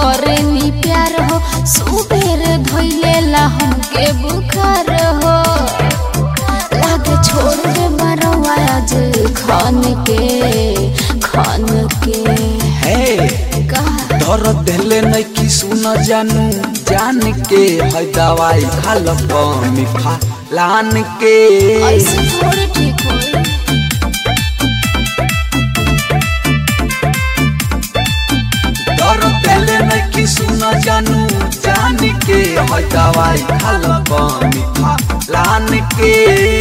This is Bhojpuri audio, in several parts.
करे नी प्यार हो सुबेर धोइले ला हमके बुखार हो लागे छोड़ दे मरवा आज खान के खान के हे का दर देले नहीं कि सुन जानू जान के है दवाई खाल कमी खा लान के ऐसे थोड़ी ठीक होई दर देले नहीं कि सुन जानू जान के है दवाई खाल कमी खा लान के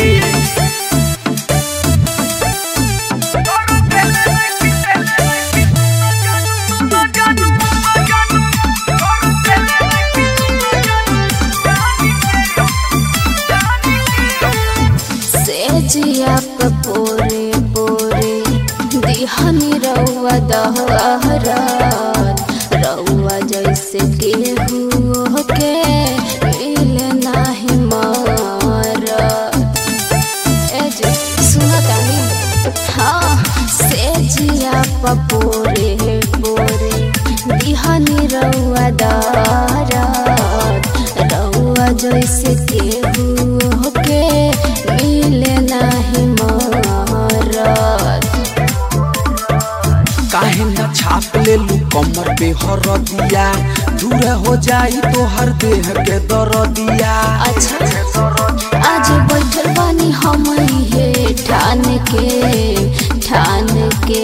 से जिया पे पोरे पोरे दिहनी रउआ दहरा रउआ जैसे केहू के मिले नाही मार ए जे सुना तानी हाँ से जिया पे पोरे पोरे दिहनी रउआ दहरा रउआ जैसे केहू के मिले नाही मारत काहे न छाप ले लू कमर पे हर दिया दूर हो जाई तो हर देह के दर दिया अच्छा आज बैठल बानी हम हे ठान के ठान के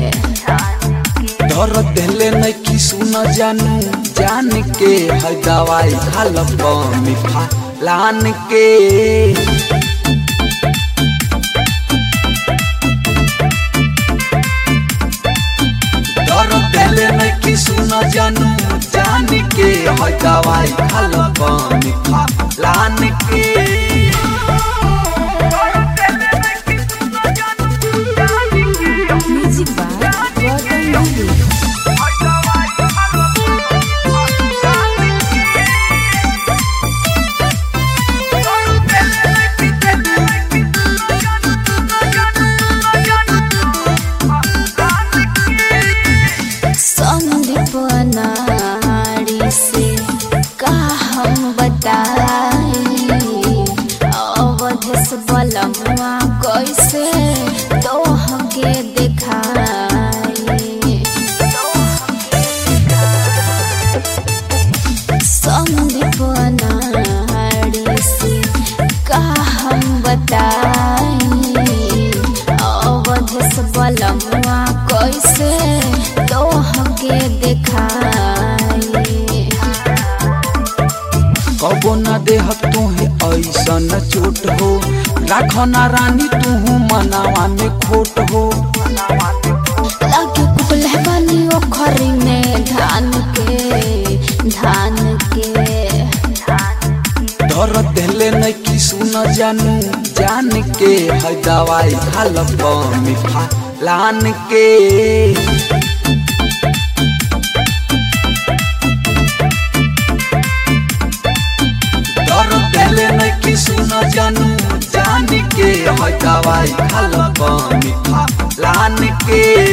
दर देले नहीं कि सुन जानू जान के है दवाई खाल कमी खा लान के दर देले नहीं कि सुन जानू जान के है दवाई खाल कमी खा लान के म्यूजिक बाय संदीप नारी से का हम बताई अवधेश बलमुआ कैसे तोह के देखाई संदीप नारी से का हम बताई अवधेश बलमुआ कैसे तोह के देखाई कबो न देह तुहे ऐसन चोट हो राख ना रानी तू मनावा में खोट हो लागे कुबले बानी ओखरी में धान के धान के दर देले नहीं कि सुन जानू जान के है दवाई खाल कमी खा लान के दर देले नहीं कि सुन जानू जान के है दवाई खाल कमी खा लान के